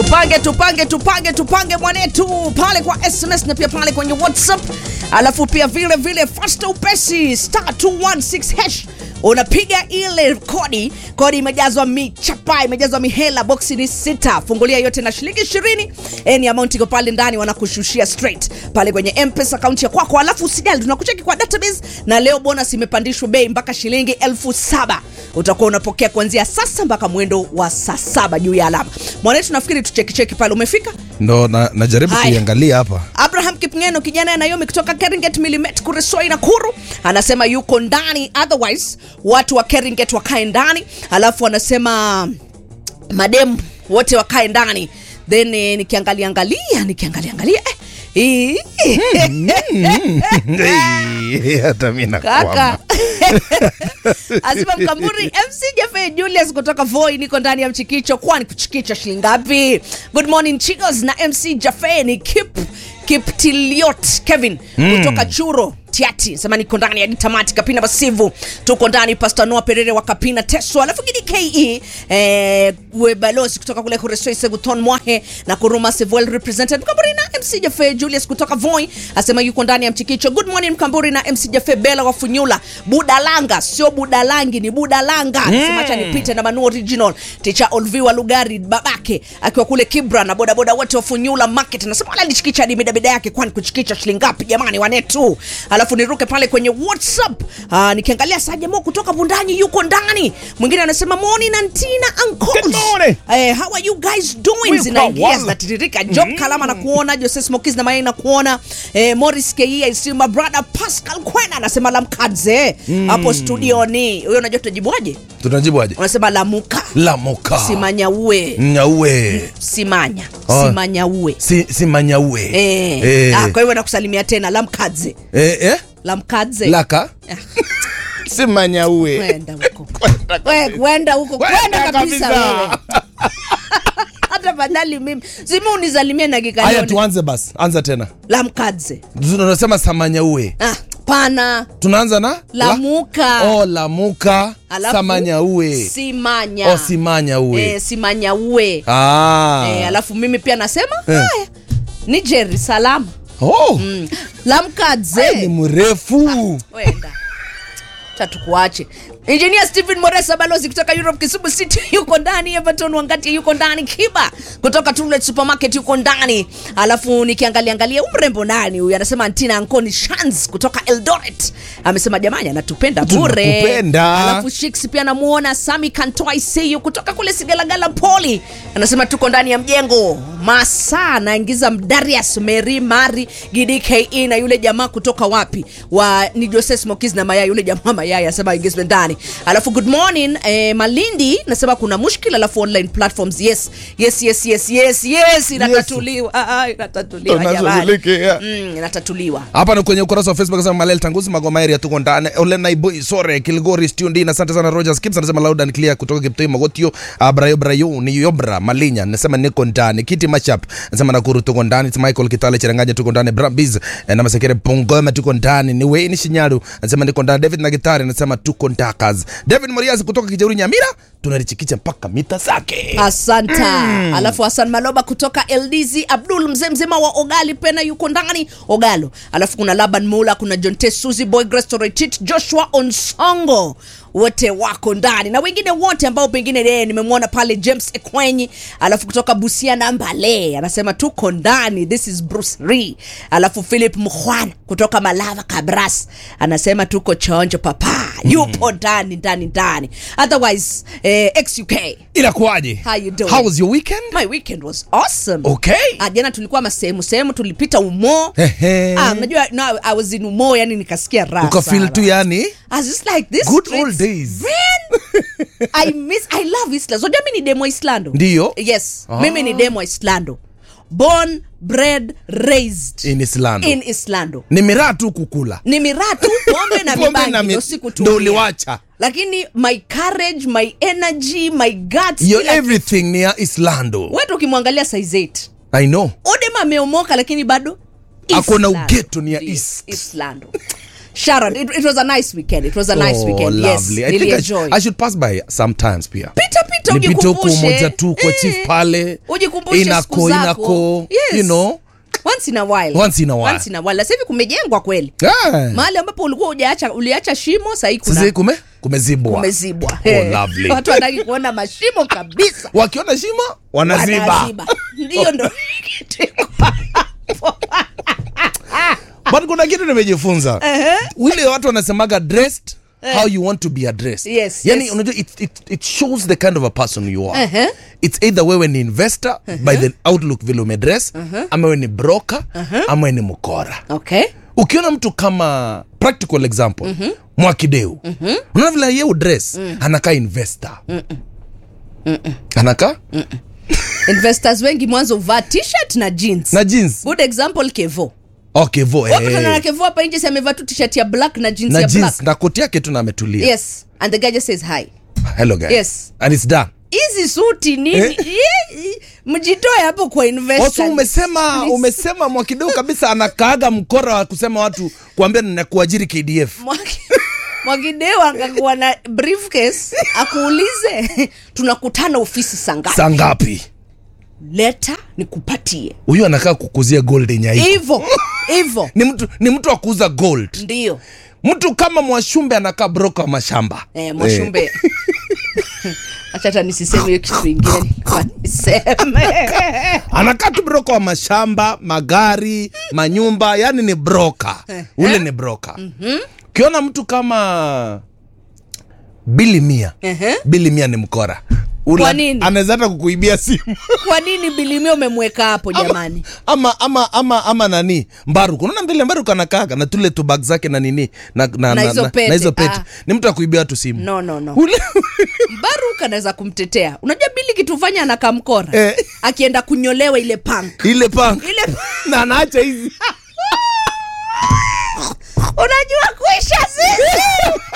tupange tupange tupange tupange mwanetu pale kwa sms na pia pale kwenye whatsapp alafu pia vile vile fasta upesi star 216 hash unapiga ile kodi kodi imejazwa michapa imejazwa mihela boksi ni sita fungulia yote na shilingi ishirini ni amount iko pale ndani wanakushushia straight pale kwenye mpesa akaunti ya kwako alafu usijali tunakucheki kwa database na leo bonus imepandishwa bei mpaka shilingi elfu saba utakuwa unapokea kuanzia sasa mpaka mwendo wa saa saba juu ya alama mwanetu nafikiri tuchekicheki pale umefika ndo na, najaribu Haya. kuiangalia hapa abraham kipngeno kijana ya nayomi kutoka keringet milimet kuresoi na kuru anasema yuko ndani otherwise watu wa keringet wakae ndani alafu anasema mademu wote wakae ndani then eh, nikiangalia angalia nikiangalia angalia eh, hii- Hey, hata mi kaka nakwama asema mkamburi mc jefe julius kutoka voi niko ndani ya mchikicho kwani kuchikicha shilingi ngapi good morning chicos na mc jafe ni kip kiptiliot kevin mm. kutoka churo tiati sema niko ndani ya tamati kapina basivu tuko ndani pastanoa perere wa kapina teso alafu gidi ke eh, we balozi kutoka kule kuresoise guton mwahe na kuruma sevuel represented mkamburi na mc jafe julius kutoka voi asema yuko ndani ya mchikicho good morning mkamburi na mc jafe bela wa funyula budalanga sio budalangi ni budalanga mm. acha nipite na manu original ticha olviwa lugari babake akiwa kule kibra na bodaboda wote wa funyula market nasema wala lichikicha hadi midabida yake kwani kuchikicha shilingi ngapi jamani wanetu alafu niruke pale kwenye whatsapp Aa, nikiangalia sajamo kutoka bundanyi yuko ndani mwingine anasema moni na ntina uncles Good morning. eh, how are you guys doing We've zinaingia got one. zinatiririka job kalama na kuona jose smokis na mayai na kuona eh, morris ke isima brother pascal kwena anasema lamkadze hapo studioni huyo unajua tutajibuaje tunajibu aje unasema lamuka lamoka simanyaue nyaue simanya Oh. simanyaue si, si manyaue eh. Eh. Ah, kwa hivyo nakusalimia tena lamkadze eh, eh? lamkadze laka Ah, si manyaue kwenda huko We, kwenda huko Kwenda kwenda kabisa kabisa. wewe hata fadhali mimi simi unisalimie na haya kikalioni tuanze basi anza tena lamkadze tunasema samanyaue ah, pana tunaanza na lamuka La, oh, lamuka Alafu, samanyaue simanya oh, simanyaue eh, simanyaue ah. eh, alafu mimi pia nasema Eh. haya niger salama oh. mm. ni lamkadze mrefu wenda tatukuache injinia stephen moresa balozi kutoka europe kisumu city yuko ndani everton wangati yuko ndani kiba kutoka Tulet supermarket yuko ndani alafu nikiangalia angalia umrembo nani huyu anasema antina ankoni shans kutoka eldoret amesema jamani anatupenda bure Tunakupenda. alafu shiks pia namuona sami kantoa iseyu kutoka kule sigalagala poli anasema tuko ndani ya mjengo masaa anaingiza darius mary mari gidi ke na yule jamaa kutoka wapi wa ni jose smokis na mayai yule jamaa mayai anasema aingizwe ndani alafu good morning eh, malindi nasema kuna mushkil alafu online platforms yes yes yes yes yes yes inatatuliwa Ah, inatatuliwa jamani Tunashughulikia. mm, inatatuliwa hapa ni kwenye ukurasa wa facebook anasema malel tanguzi magomaeri tuko ndani olenaiboy sore kilgori stundin asante sana rogers kips anasema loud and clear kutoka kiptoi magotio abrayo brayo ni yobra malinya nasema niko ndani kiti machap nasema nakuru tuko ndani It's michael kitale cheranganya tuko ndani brabis eh, na masekere pongoma tuko ndani ni weini shinyaru anasema niko ndani david na gitari anasema tuko ndakas david morias kutoka kijeuri nyamira tunalichikicha mpaka mita zake asanta mm. alafu hasan maloba kutoka ldz abdul mzee mzima wa ogali pena yuko ndani ogalo alafu kuna laban mula kuna jonte suzi boy grestoretit joshua onsongo wote wako ndani na wengine wote ambao pengine yeye nimemwona pale james ekwenyi alafu kutoka busia na mbale anasema tuko ndani this is bruce Lee. alafu philip mkhwana kutoka malava kabras anasema tuko chonjo papa yupo ndani ndani ndani otherwise eh, xuk inakuwaje How you doing? how was your weekend my weekend was awesome okay Ah, jana tulikuwa masehemu sehemu tulipita umo Ehe. ah, unajua no, i was in umo yani nikasikia raha ukafil sana. tu yani I was just like this Good streets, old days. man, i miss i love island unajua mi ni demo islando Ndiyo. yes Ah. mimi ni demo islando born bred raised in islando in islando ni miraa tu kukula ni miraa tu pombe na Pombe mibangi na mi- ndo siku ndo uliwacha. lakini my courage my energy my guts yo kila everything ni ya islando wetu ukimwangalia size 8 i know odem ameomoka lakini bado Ako na Islando. ugeto ni ya Ndio, East. Islando. sharon it, it was a nice weekend it was a nice Oh, weekend yes lovely. I think I, nilienjoy sh- I should pass by sometimes pia pita pita nipite huku ujikumbushe moja tu kwa Eh, chief pale ujikumbushe siku inako zako. inako yes. you know once in a while Once in a while. once in a while sasa hivi kumejengwa kweli yeah. mahali ambapo ulikuwa uliacha uliacha shimo sahii sasa kuna kume kumezibwa kumezibwa Oh, Eh, lovely. watu wanataki kuona mashimo kabisa wakiona shimo wanaziba Wanaziba. ndiyo ndo kitu iko hapo. but kuna kitu nimejifunza wile watu wanasemaga dressed how you want to be addressed Yes, yani yes. unajua it, it, it shows the kind of a person you are Uh-huh. it's either wewe ni investor by the outlook vile umedress ama wewe ni broker ama wewe ni mkora okay ukiona mtu kama practical example mm-hmm. mwakideu mm-hmm. unaona vile ye udress mm. anakaa investor anakaa investors wengi mwanzo huvaa t-shirt na jeans na jeans good example kevo okay vo wakutana na eh. kevo hapa nje si amevaa tu t-shirt ya black na jeans na ya jeans black na koti yake tu na ametulia yes and the guy just says hi hello guys Yes. and it's done hizi suti nini Eh? Ye- mjitoe hapo kwa investors. also umesema Please. umesema mwakideu kabisa anakaaga mkora wa kusema watu kuambia ninakuajiri kdf Mwaki- mwakideu akakuwa na briefcase akuulize tunakutana ofisi sangapi saa ngapi leta nikupatie huyu anakaa kukuzia gold nyaiko hivo hivo ni mtu ni mtu wa kuuza gold ndio mtu kama mwashumbe anakaa broka wa mashamba eh, mwashumbe acha hata nisiseme hiyo kitu ingine nilikuwa niseme anakaa tu broka wa mashamba magari manyumba yani ni broka ule ni broka ukiona mtu kama bili mia Ehe. bili mia ni mkora Ula- Kwa nini? anaweza hata kukuibia simu kwa nini bilimia umemweka hapo jamani ama ama ama ama nani mbaruku unaona vile mbaruku anakaaga na tule tubag zake na nini na, na, Na hizo pete. na hizo pete Ah. ni mtu akuibia watu simu no no no Ule- baruk anaweza kumtetea unajua bili kitufanya anakamkora Eh. akienda kunyolewa ile punk ile panga ile na anaacha hizi unajua kuisha sisi